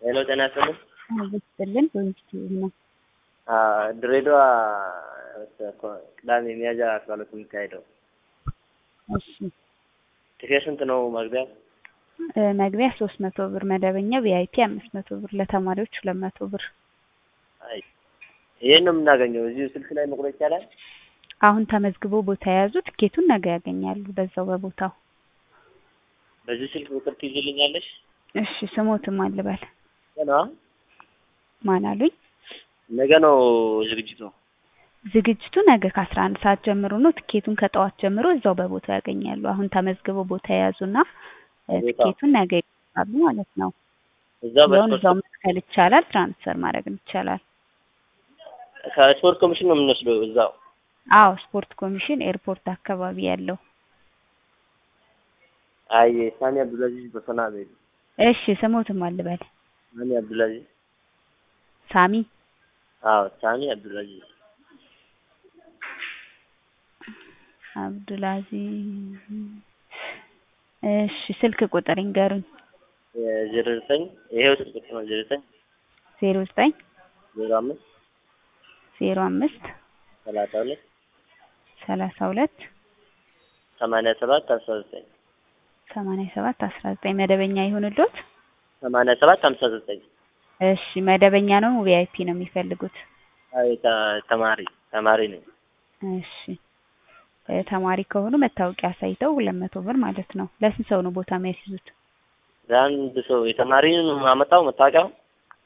ሄሎ ጤና ይስጥልኝ። ይስጥልን በኢንስቲትዩት ነው። ድሬዳዋ ቅዳሜ ሚያዝያ አስራ ሁለት የሚካሄደው እሺ ቲኬት ስንት ነው መግቢያ? እ መግቢያ ሶስት መቶ ብር መደበኛ ቪአይፒ አምስት መቶ ብር ለተማሪዎች ሁለት መቶ ብር አይ ይሄን ነው የምናገኘው። እዚሁ ስልክ ላይ መቁረጥ ይቻላል? አሁን ተመዝግቦ ቦታ የያዙ ትኬቱን ነገ ያገኛሉ በዛው በቦታው በዚህ ስልክ ቁጥር ትይዝልኛለሽ? እሺ ስሞትም አልበል ገና ማን አሉኝ ነገ ነው ዝግጅቱ። ዝግጅቱ ነገ ከአስራ አንድ ሰዓት ጀምሮ ነው ትኬቱን ከጠዋት ጀምሮ እዛው በቦታው ያገኛሉ አሁን ተመዝግበው ቦታ የያዙና እ ቦታው? ትኬቱን ነገ ይገዛሉ ማለት ነው እዛው እዛውን እዛው በስፖርት መትከል ይቻላል ትራንስፈር ማድረግም ይቻላል ከስፖርት ኮሚሽን ነው የምንወስደው እዛው አዎ ስፖርት ኮሚሽን ኤርፖርት አካባቢ ያለው አይ ሳሚ አብዱልአዚዝ በሶና ቤት እሺ ስሞትም አልበል ሳሚ አብዱልአዚዝ ሳሚ አዎ ሳሚ አብዱልአዚዝ አብዱልአዚዝ እሺ ስልክ ቁጥር ይንገሩኝ ዜሮ ዘጠኝ ይሄው ስልክ ቁጥር ነው ዜሮ ዘጠኝ ዜሮ ዘጠኝ ዜሮ አምስት ዜሮ አምስት ሰላሳ ሁለት ሰላሳ ሁለት ሰማንያ ሰባት አስራ ዘጠኝ ሰማንያ ሰባት አስራ ዘጠኝ መደበኛ ይሁንልዎት ሰማንያ ሰባት ሀምሳ ዘጠኝ እሺ መደበኛ ነው ቪአይፒ ነው የሚፈልጉት አይ ተ- ተማሪ ተማሪ ነኝ። እሺ እ ተማሪ ከሆኑ መታወቂያ አሳይተው ሁለት መቶ ብር ማለት ነው ለስንት ሰው ነው ቦታ የሚያስይዙት ለአንድ ሰው የተማሪን አመጣው መታወቂያው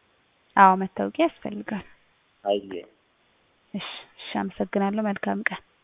አዎ መታወቂያ ያስፈልጋል አይ እሺ እሺ አመሰግናለሁ መልካም ቀን